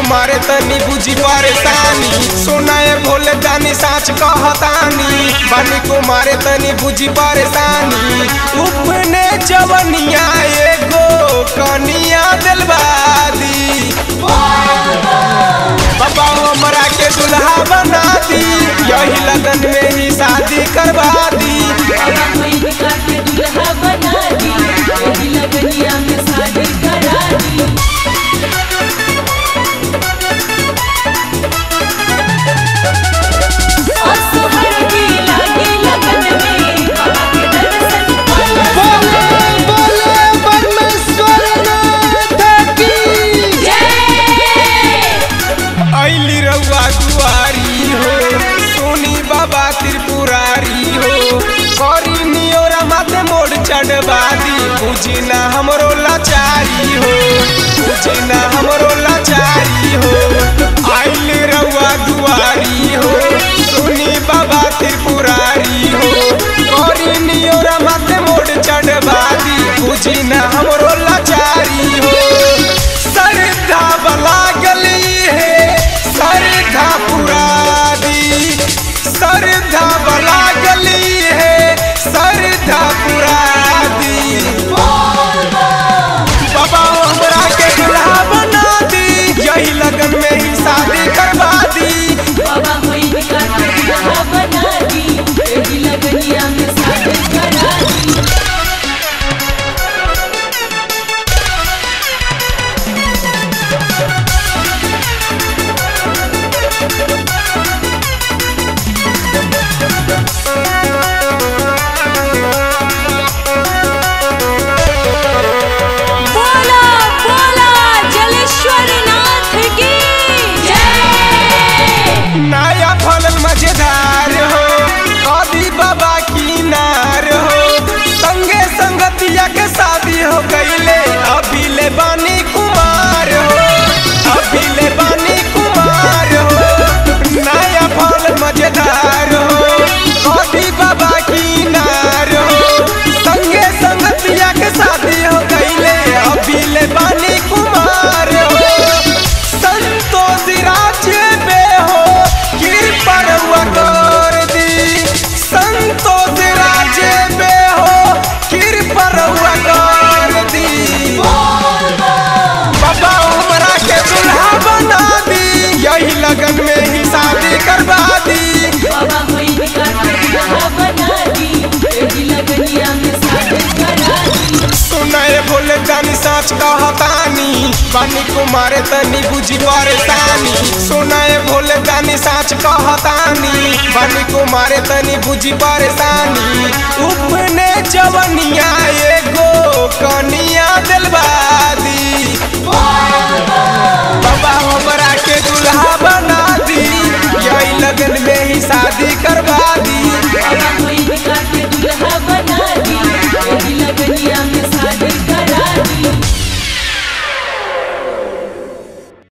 कुमार तनी बुझी परेशानी सुनाए भोले दानी साच कहतानी बानी कुमार तनी बुझी परेशानी उपने जवनिया एगो कनिया दिलबादी बाबा हमरा के दुल्हा बना दी यही लगन में ही शादी करवा दी बाबा कोई निकाल के दूल्हा बना दी यही लगनिया में शादी करा दी और सोहर की लागी लगन में बाबा के दर्शन पाला जय ऐली रउआ दुआरी हो सोनी बाबा त्रिपुरारी हो करी नियोरा माथे मोड़ चढ़वादी बुझी ना हमरो लाचारी हो बुझी ना हमरो लाचारी हो ऐली रउआ दुआरी हो सोनी बाबा त्रिपुरारी हो करी नियोरा माथे मोड़ चढ़वादी बुझी ना हमरो लाचारी हो सरधा बला गली है सरधा पुरादी सरधा बला गली है सरधा पुरादी बाबा हमरा के दुल्हा बना दी यही लगन में ही शादी करवा दी बाबा कोई निकाल के दूल्हा बना दी यही लगनिया में शादी करा दी बोला बोला जलेश्वर नाथ की जय नया फलन मजेदार हो कदी बाबा की नार हो संगे संगतिया के शादी हो गईले अभी ले बानी कुमार हो अभी ले बानी कुमार हो नया फल मजेदार हो कदी बाबा की नार हो संगे संगतिया के शादी हो गईले अभी ले बानी कुमार हो संतोष राज्य में हो कृपा रउआ कर दी संतोष राज्य में हो कृपा रउआ कर दी बाबा हमरा के दुल्हा बना दी यही लगन में ही शादी करवा दी बाबा कोई निकाल के दूल्हा बना दी यही लगनिया में शादी करा दी सुनाए भोले दानी साच कहतानी बानी कुमार तनी बुझी परेशानी सुनाए भोले दानी साच कहतानी बानी कुमार तनी बुझी परेशानी उपने जवनिया एगो कनिया दिलबादी बाबा